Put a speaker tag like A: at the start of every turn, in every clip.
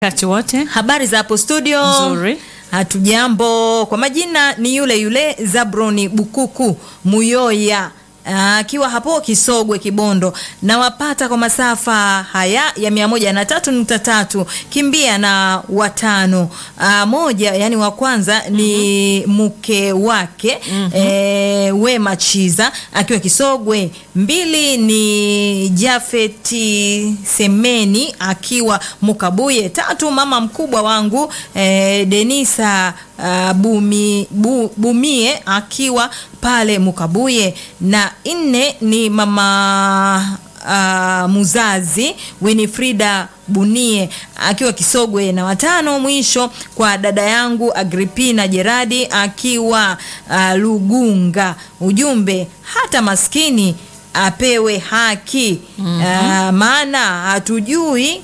A: wakati wote.
B: Habari za hapo studio?
A: Nzuri.
B: Hatujambo. Kwa majina ni yule yule Zabroni Bukuku Muyoya akiwa hapo Kisogwe Kibondo, nawapata kwa masafa haya ya mia moja na tatu nukta tatu kimbia na watano. Aa, moja yani wa kwanza ni mke wake e, Wema Chiza akiwa Kisogwe. Mbili ni Jafeti Semeni akiwa Mukabuye. Tatu mama mkubwa wangu e, Denisa uh, Bumi, bu, Bumie akiwa pale Mukabuye, na nne ni mama uh, muzazi Winifrida Bunie akiwa Kisogwe, na watano mwisho kwa dada yangu Agripina Jeradi akiwa uh, Lugunga. Ujumbe hata maskini apewe haki uh, maana hatujui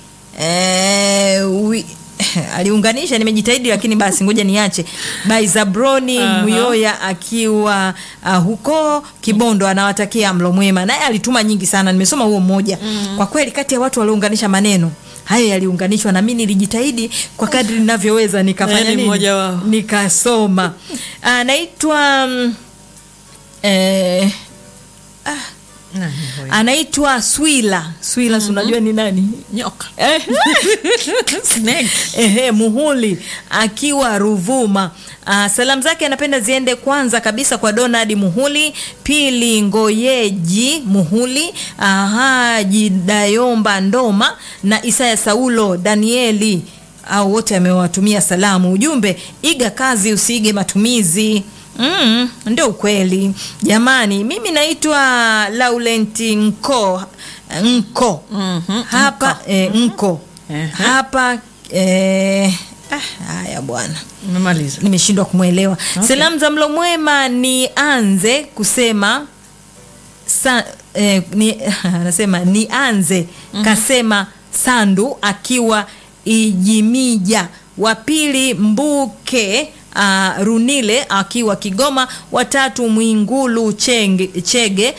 B: eh, wi, aliunganisha nimejitahidi, lakini basi ngoja niache. By Zabroni
A: Aha.
B: Muyoya akiwa uh, huko Kibondo anawatakia mlo mwema, naye alituma nyingi sana, nimesoma huo mmoja. Kwa kweli kati ya watu waliounganisha maneno hayo yaliunganishwa, na mimi nilijitahidi kwa kadri ninavyoweza nikafanya
A: Naye ni
B: nini,
A: mmoja wao.
B: nikasoma. Anaitwa mm, eh,
A: Nani huyo?
B: anaitwa Swila Swila, si unajua ni nani?
A: Nyoka.
B: Eh.
A: Snake.
B: Ehe, Muhuli akiwa Ruvuma. Ah, salamu zake anapenda ziende kwanza kabisa kwa Donald Muhuli, pili Ngoyeji Muhuli, aha, Jidayomba Ndoma na Isaya Saulo Danieli au wote amewatumia salamu. Ujumbe, iga kazi usiige matumizi. Mm, ndio ukweli jamani. Mimi naitwa Laurent Nko Nko
A: Mhm,
B: hapa eh, Nko
A: Ehe.
B: hapa eh, ah, haya bwana
A: Umemaliza.
B: nimeshindwa kumwelewa.
A: Okay.
B: Salamu za mlo mwema nianze kusema sa, eh, ni, anasema nianze kasema Sandu akiwa Ijimija, wa pili Mbuke uh, Runile akiwa Kigoma, watatu Mwingulu Chenge, Chege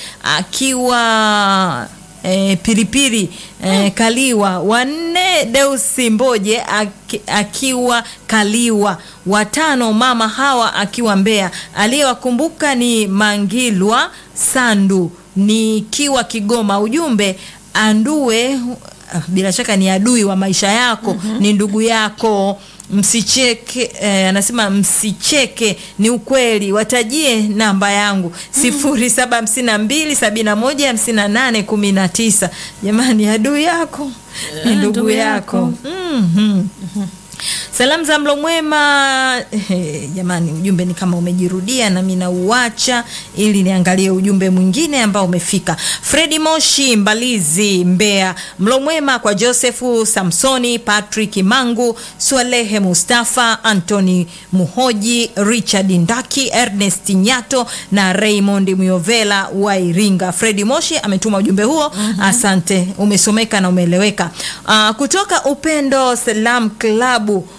B: akiwa eh, Pilipili eh, Kaliwa, wanne Deusi Mboje aki, akiwa Kaliwa, watano Mama Hawa akiwa Mbeya. Aliyewakumbuka ni Mangilwa Sandu nikiwa Kigoma. Ujumbe andue ah, bila shaka ni adui wa maisha yako ni ndugu yako msicheke eh, anasema msicheke ni ukweli watajie namba yangu sifuri saba hamsini na mbili sabini na moja hamsini na nane kumi na tisa jamani adui yako ni
A: Eh,
B: ndugu
A: ndugu
B: yako,
A: yako.
B: Mhm. Salamu za mlo mwema eh, jamani, ujumbe ni kama umejirudia, nami nauacha ili niangalie ujumbe mwingine ambao umefika. Fredi Moshi Mbalizi, Mbeya, mlo mwema kwa Josefu Samsoni, Patrick Mangu, Swalehe Mustafa, Anthony Muhoji, Richard Ndaki, Ernest Nyato na Raymond Muyovela wa Iringa. Fredi Moshi ametuma ujumbe huo, asante, umesomeka na umeeleweka. Ah, kutoka Upendo Salam Klabu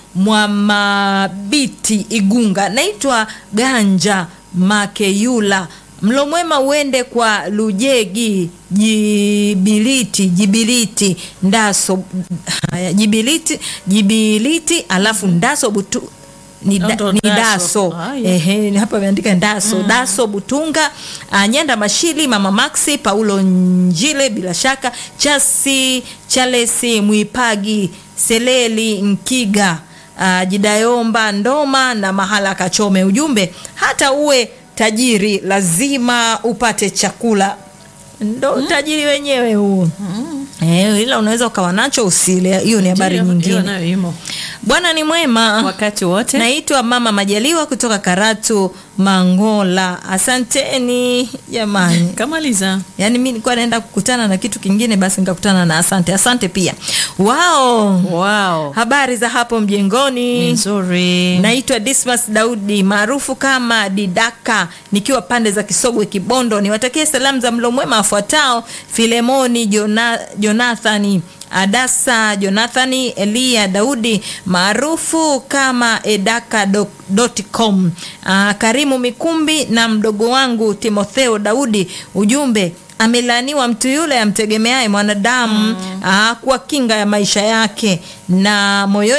B: Mwamabiti Igunga, naitwa Ganja Makeyula. Mlo mwema uende kwa Lujegi Jibiliti Jibiliti Ndaso haya, Jibiliti Jibiliti alafu Ndaso butu ni, da,
A: Ndo
B: ni
A: Daso.
B: Daso
A: Haya.
B: ehe, hapa ameandika Daso Daso Butunga ah, Nyanda Mashili Mama Maxi Paulo Njile bila shaka Chasi Chalesi Mwipagi Seleli Nkiga ah, Jidayomba Ndoma na Mahala Kachome. Ujumbe hata uwe tajiri lazima upate chakula, ndo tajiri wenyewe huo. Eh, ila unaweza ukawa nacho usile. Hiyo ni habari
A: Ndiyo, hiyo
B: nyingine.
A: nayo imo.
B: Bwana ni mwema
A: Wakati wote.
B: Naitwa Mama Majaliwa kutoka Karatu Mangola. Asanteni jamani.
A: Kamaliza.
B: Yaani mimi nilikuwa naenda kukutana na kitu kingine, basi nikakutana na asante. Asante pia. Wao,
A: Wow.
B: habari za hapo
A: Ni
B: mjengoni?
A: nzuri.
B: Naitwa Dismas Daudi maarufu kama Didaka, nikiwa pande za Kisogwe Kibondo. Niwatakie salamu za mlo mwema afuatao: Filemoni Jona, Jonathani Adasa Jonathani Elia Daudi maarufu kama edaka.com, ah, Karimu Mikumbi na mdogo wangu Timotheo Daudi. Ujumbe amelaaniwa mtu yule amtegemeaye mwanadamu ah, kuwa kinga ya maisha yake na moyoni